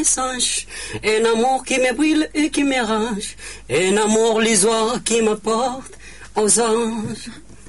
singe, un amour qui me brûle et qui me range, un amour lisoire qui me porte aux anges.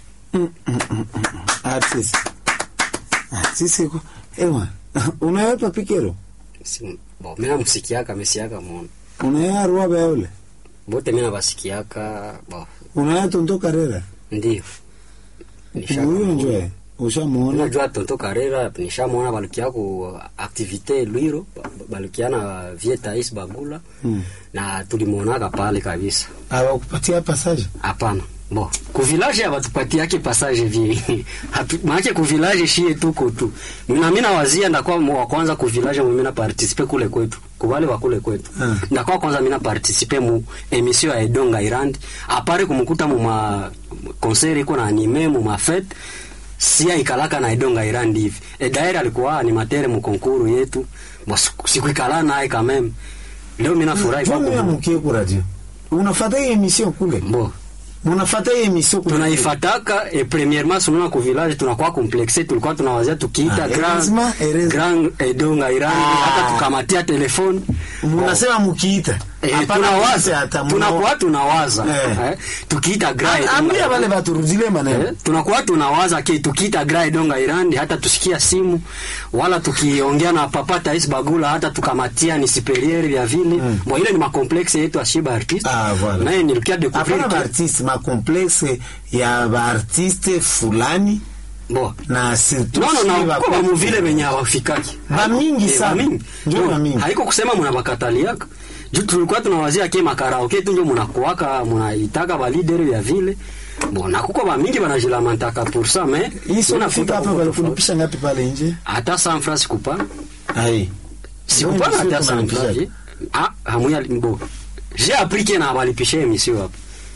Artist. Artist kwa. Ewa. Unayepa pikero. Si- Bo, mina msikiaka mesiaka mona Unaya ruwa beole. bote mina basikiaka bo Unaya tonto karera. ndio Nishaka Huyo muona. njoe. Ushamuona. unajua tonto karera nishamwona balikia ku activité lwiro ba- balikia na vietais bagula Mm. na tulimwonaka pale kabisa Awakupatia passage. hapana bo kuvilaje abatupatiake passage vie Hatu- maake kuvilaje shie tuko tu na mina wazia ndakuwa mo wa kwanza kuvilaje mu mina participe kule kwetu kubale wa kule kwetu Ah. ndakuwa kwanza mina participe mu emission ya Edonga Irand apare kumukuta mu ma concert iko na anime mu ma fete sia ikalaka na Edonga Irand hivi e daire alikuwa animateur mu konkuru yetu bo siku- sikuikala naye kameme leo mina furahi kwa Mbona kumu- mkie ku radio? Unafuata hii emission kule. bo Unafuata hii emission kule. tunaifataka e premièrement sununa ku village tunakuwa complexe tulikuwa tunawazia tukiita Ah, grand heureusement, heureusement. grand edonga irani Ah. hata tukamatia telefone Munasema mukiita. Eh, Hapana tunawaza kuita hata muna- tunakuwa tunawaza Eh. eh, tukiita grand Ah, Ambia Edonga wale baturudile maneno. Eh, tunakuwa tunawaza ke tukiita gra edonga irandi hata tusikia simu wala tukiongea na papa tais bagula hata tukamatia ni superieur vya vile Mm. bo ile ni makomplexe yetu ashiba artiste Ah, voilà. naye nilikia découvrir Hapana que- baartiste, makomplexe ya baartiste fulani bo na surtout nono si na ba- kwa muvile venye hawafikaki Bamingi Eh, sana. bamingi. Ndio No, bamingi. haiko kusema munabakataliaka juu tulikuwa tunawazia ke makaraoke tu njo munakuwaka munaitaka balidere vya vile bo nakuko bamingi banajilamantaka pour ça mais hii sio unakuta nafika hapa kuko walikulipisha ngapi pale nje? tofauti. hata san francs sikupa Ai. sikupana Ndio hata ndio san tunalipisha. francs ah hamuya bo j'ai appris que na balipisha emission hapa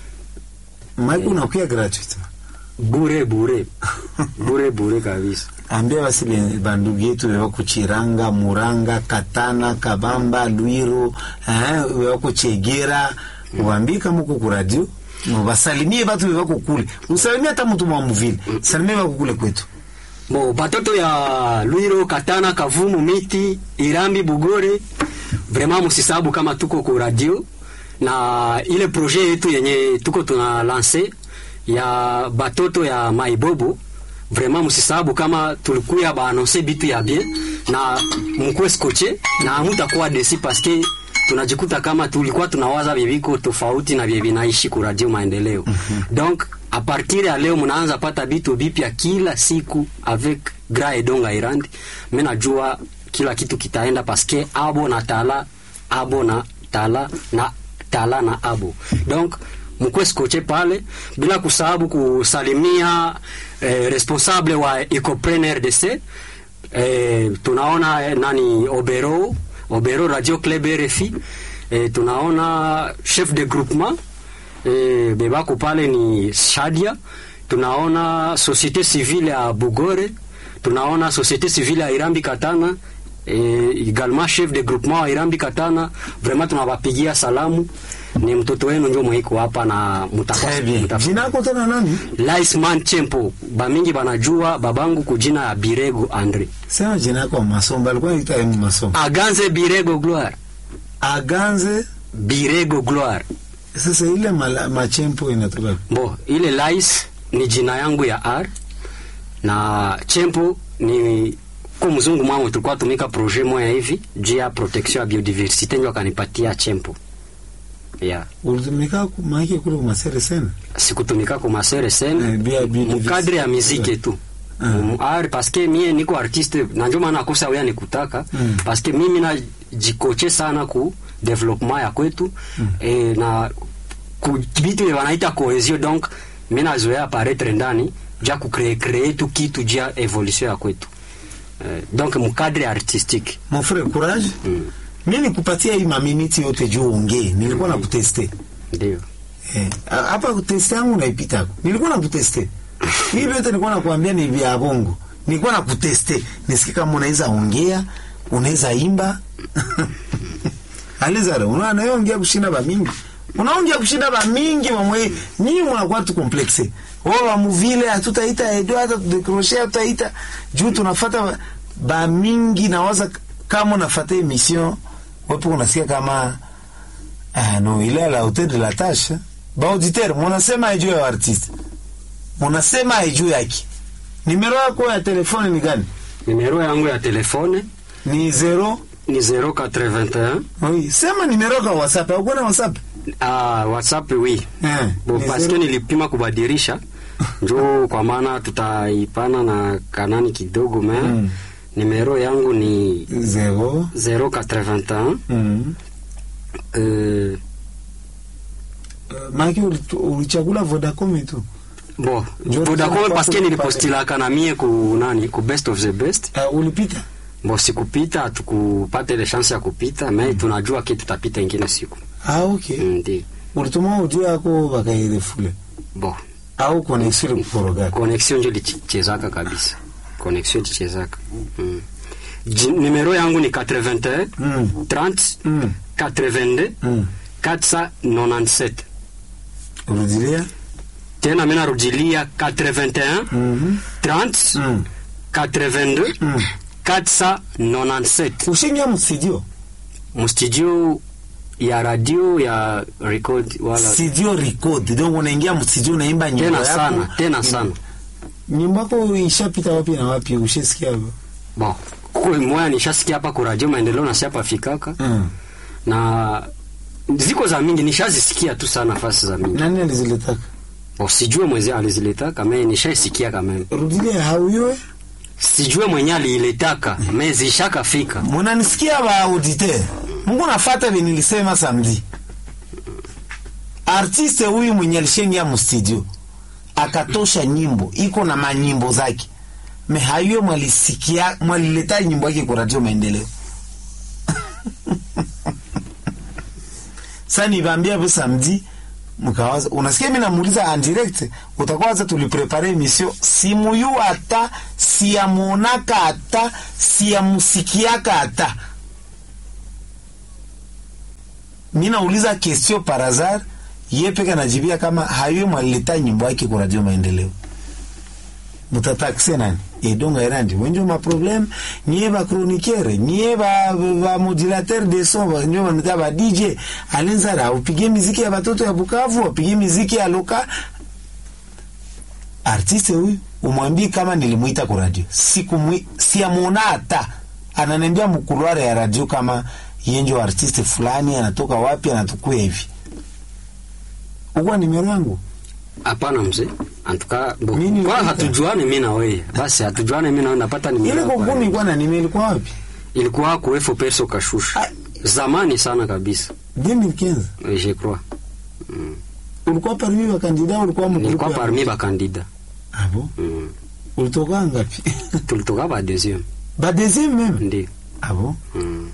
Mike unakuya gratuit. bure bure bure bure kabisa Ambia basi be- bandugu yetu wewa kuchiranga, Muranga, Katana, Kabamba, Lwiro, eh, wewa kuchegera, uambie kama uko ku radio, basalimie batu wewa kukule. Usalimie hata mtu mwa mvile. Salimie wewa kukule kwetu. Bo batoto ya Lwiro, Katana, Kavumu, Miti, Irambi, Bugore, vraiment musisabu kama tuko ku radio na ile projet yetu yenye tuko tuna lance ya batoto ya Maibobo vraiment musisabu kama tulikuya baanonse bitu ya bien na mkuwe skoche na mutakuwa desi paske tunajikuta kama tulikuwa tunawaza bibiko tofauti na bie binaishi ku radio maendeleo donc a partir ya leo mnaanza pata bitu bipya kila siku avec Gra Edonga Irandi mimi najua kila kitu kitaenda paske abo na tala abo na tala na tala na abo donc mkwe skoche pale bila kusahabu kusalimia eh, responsable wa Ecopren RDC eh, tunaona eh, nani Obero Obero Radio Club RFI eh, tunaona chef de groupement eh, bebako pale ni Shadia tunaona société civile ya Bugore tunaona société civile ya Irambi Katana eh, également chef de groupement wa Irambi Katana vraiment tunawapigia salamu ni mtoto wenu njo mwiko hapa na mutakuwa Très bien. mutakuwa- Jina yako tena nani? Laisman Chempo bamingi banajua babangu kujina ya Birego Andre Sema jina yako Masomba, alikuwa anaitwa M Masomba. Aganze Birego Gloire Aganze Birego Gloire sasa ile mala- machempo inatoka. Bo, ile Lais ni jina yangu ya R na Chempo ni kwa mzungu mwangu tulikuwa tumika projet moya hivi juu ya protection ya biodiversite ndio akanipatia Chempo. Yeah. Ulitumika ku- maiki kule kumasere sana. Sikutumika kwa masere Eh, sen bia- bia- mkadre ya miziki tu. Ah. Mm, R paske mie niko artiste na ndio maana kosa wewe nikutaka Mm. paske mimi na jikoche sana ku development ya kwetu e, na ku vitu vile wanaita cohesion donc mimi nazoea apparaître ndani ja ku créer créer tu kitu ja evolution ya kwetu eh, donc mkadre artistique Mon frère courage. mm. Mimi nikupatia hii maminiti yote juu ongee. Nilikuwa nakuteste. ndio Eh, a- hapa kuteste yangu naipita. Nilikuwa nakuteste. Hivi yote nilikuwa nakuambia ni vya bongo. Nilikuwa nakuteste. Nisikie kama unaweza ongea, unaweza imba. Alizara, unaona wewe ongea kushinda ba mingi. Unaongea kushinda ba mingi mamwe. Nyinyi mnakuwa tu complexe. Wao wa muvile hatutaita edo hata tudecrocher hatutaita juu tunafuata ba- ba mingi nawaza kama unafuata emission wapo unasikia kama ah, no ile à la hauteur de la tâche ba auditeur munasema ijuu ya artiste munasema ijuu yake nimero yako ya telefone ni gani Numero yangu ya telefone ni zero ni 081 oui sema nimero ka whatsapp au kuna whatsapp ah, WhatsApp wi eh bo ni paske zero- nilipima kubadilisha njo kwa maana tutaipana na kanani kidogo me Mm. numero yangu ni zero 081 mm. euh, maki ulitu- ulichagula vodacom tu bo Njo Vodacom tuseme paske kwa nilipostilaka na mie ku nani ku best of the best uh, ulipita bo sikupita tukupata ile chance ya kupita me tunajua ke tutapita ingine siku ah okay Mm, ndi ulituma ujuu yako wakairefule bo au koneksio likukoroga connexion njo lichezaka kabisa connexion lichezaka mm. Ji- numero yangu ni 81 mm. 30 mm. 82 mm. 497 urudilia tena mina rudilia 81 mm 30 mm. 82 mm. 497 ushingia mstudio mustudio ya radio ya record wala studio record donc unaingia mstudio unaimba nyimbo tena yako sana tena sana nyimbo yako ishapita wapi na wapi ushesikia hapo bon kwe moya nishasikia hapa ku radio maendeleo na siapa fikaka mm. na ziko za mingi nishazisikia tu sana nafasi za mingi nani aliziletaka bon, sijue mweze aliziletaka me nishaisikia kameme rudilia hauyoe sijue mwenye aliiletaka me zishakafika munanisikia ba auditeur mungu nafata vile nilisema samedi artiste huyu mwenye alishengia mstudio akatosha nyimbo iko na manyimbo zake me hayuye mwalisikia mwalileta nyimbo yake kwa radio maendeleo sa nivambia hapo samedi mkawaza unasikia mi namuuliza en direct utakuwa waza tuliprepare emission simuyu hata siyamonaka hata siyamusikiaka hata mi nauliza question par hasard ye peke anajibia kama hayo mwalileta nyimbo yake kwa radio maendeleo mutatakse nani edonga erandi wenjo maproblème niye bachroniqueur niye ba, ba modulateur de son ba- njo banita ba dj alenzara upige miziki ya batoto ya bukavu upige miziki ya loka artiste huyu umwambii kama nilimwita kwa radio sikumwi siamwona hata ananiambia mkulware ya radio kama yenjo artiste fulani anatoka wapi anatukuya hivi ukuwa nimero yangu hapana mzee antuka bo, Mimi kwa nilipita. hatujuane mi na wewe basi hatujuane mi na wewe napata ile nimero yako kokuni ya- ilikuwa na nime ilikuwa wapi ilikuwa kuefo perso kashusha Ah. zamani sana kabisa 2015 eh, je crois ulikuwa parmi wa kandida ulikuwa nilikuwa mgrupu ya- parmi bakandida abo mm. ulitoka ngapi tulitoka ba deuxième ba deuxième même ndio abo mm.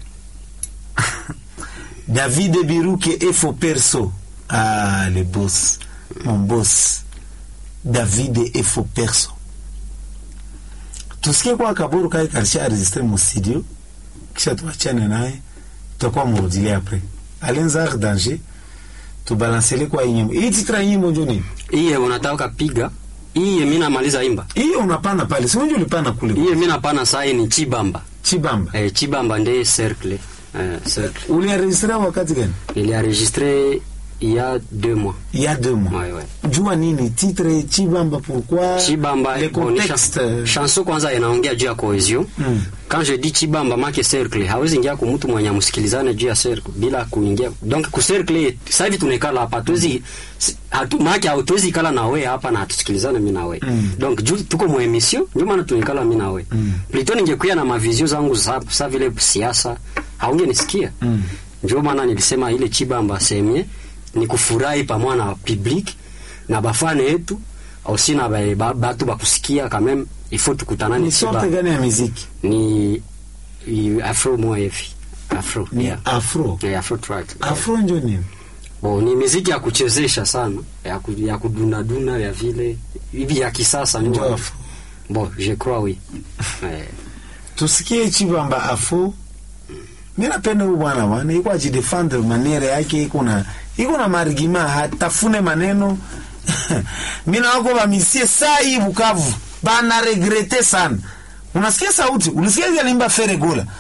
David Biruke Efo Perso ah le boss mon boss David Efo Perso tusikie kwa kaburu kai karisha enregistre mu studio kisha tuachane naye tutakuwa murudilia après alenza danger tubalansele kwa hii nyimbo hii titra ya nyimbo njo nini iye unataka piga iye mi namaliza imba hiyo unapana pale si unjo ulipana kule iye mi napana sai ni chibamba chibamba eh, chibamba nde cercle eh, cercle ulienregistre wakati gani nilienregistre il y a deux mois il y a deux mois ouais, ouais. jua nini titre chibamba pourquoi chibamba le bon, ni contexte chan- chanson kwanza inaongea juu ya cohesion Mm. quand je dis chibamba make cercle hawezi ingia kwa mtu mwenye msikilizane juu ya cercle bila kuingia donc ku cercle sasa hivi tunaikala hapa tuwezi si- hatu make hatuwezi ikala na wewe hapa na tusikilizane mimi na wewe Mm. donc juu tuko mu emission ndio maana tunaikala mimi na wewe Mm. plutôt ningekuwa na mavizio zangu za sa vile siasa haungenisikia Mm. ndio maana nilisema ile chibamba semye ni kufurahi pamoja na public na bafane yetu aussi na ba- ba- batu bakusikia quand même il faut tukutanane ni sorte chibamba gani ya muziki ni i- afro moya hivi afro ni yeah. afro Yeah, afro track afro njo nini Bo, ni miziki ya kuchezesha sana ya, ku, ya kudunaduna ya vile hivi ya kisasa njo ndio afro bon je crois oui eh, tusikie chibamba afro mi napenda huyu bwana bwana iko ajidefendre maniere yake iko na iko na marigima hatafune maneno mi nawako bamisie saa hii bukavu bana regrete sana unasikia sauti ulisikia hivi alimba feregola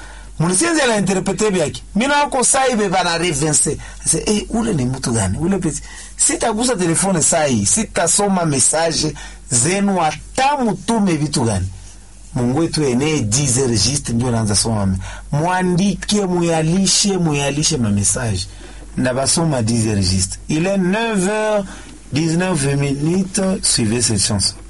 munisienzi la interprete byake mina wako sai be bana revense se eh ule ni mtu gani ule pesi sitagusa telefone sai sitasoma message zenu hata mutume vitu gani Mungu wetu enee 10 registre ndio naanza soma mwandike muyalishe muyalishe ma message na basoma 10 registre il est 9h 19 minutes suivez cette chanson